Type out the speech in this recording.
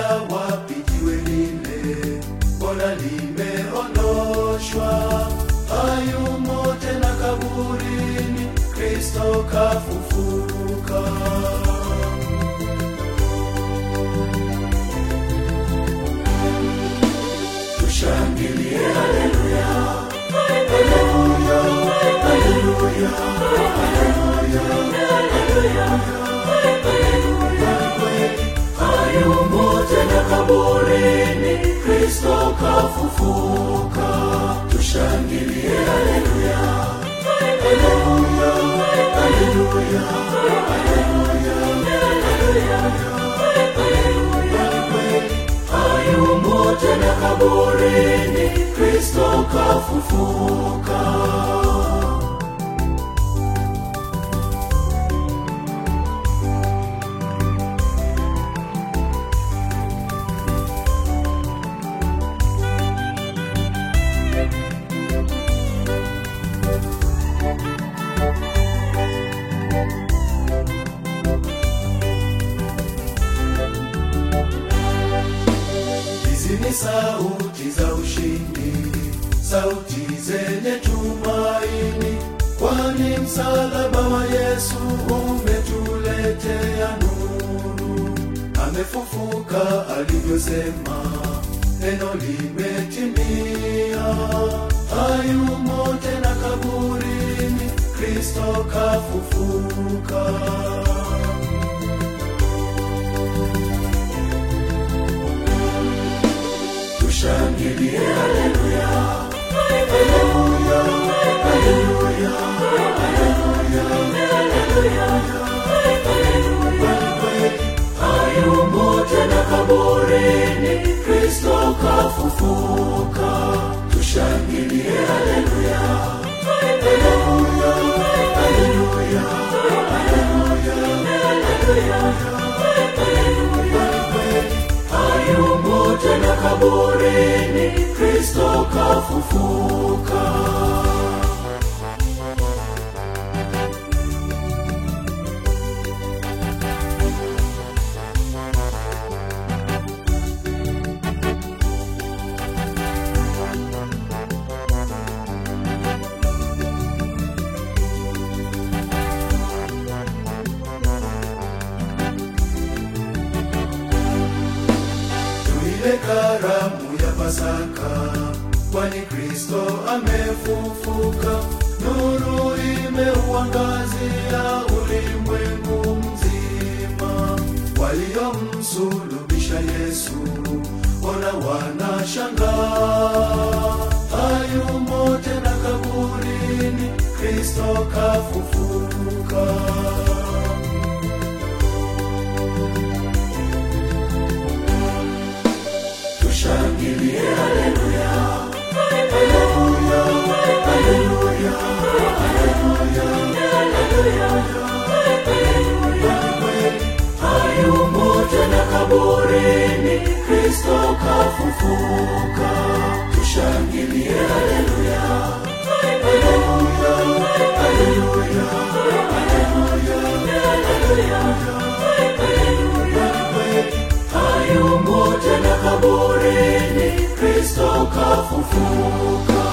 wapi jiwe lile, mbona limeondoshwa? Hayumo tena kaburini, Kristo kafufuka. Tushangilie, haleluya, haleluya, haleluya, haleluya, haleluya. Kweli hayumo tena kaburini, Kristo kafufuka. Tushangilie, haleluya, haleluya, haleluya, haleluya. Kweli hayumo tena kaburini, Kristo kafufuka. Hizi ni sauti za ushindi, sauti zenye tumaini, kwani msalaba wa Yesu umetuletea nuru. Amefufuka alivyosema, neno limetimia. Hayumo tena kaburini, Kristo kafufuka. Tushangilie, haleluya, haleluya, haleluya, haleluya, haleluya. Kweli hayumo tena kaburini, Kristo kafufuka. Tushangilie, haleluya, haleluya, haleluya, haleluya. Kweli hayumo tena kaburini, Kristo kafufuka. tuile karamu ya Pasaka, kwani Kristo amefufuka. Nuru imeuangazia ulimwengu mzima. Waliomsulubisha Yesu ona wanashangaa, hayumo tena kaburini, Kristo kafufuka. Tushangilie, haleluya, haleluya, haleluya, haleluya, haleluya. Kweli hayumo tena kaburini, Kristo kafufuka. Tushangilie, haleluya, haleluya, haleluya, haleluya. Kweli hayumo tena kaburini, Kristo kafufuka.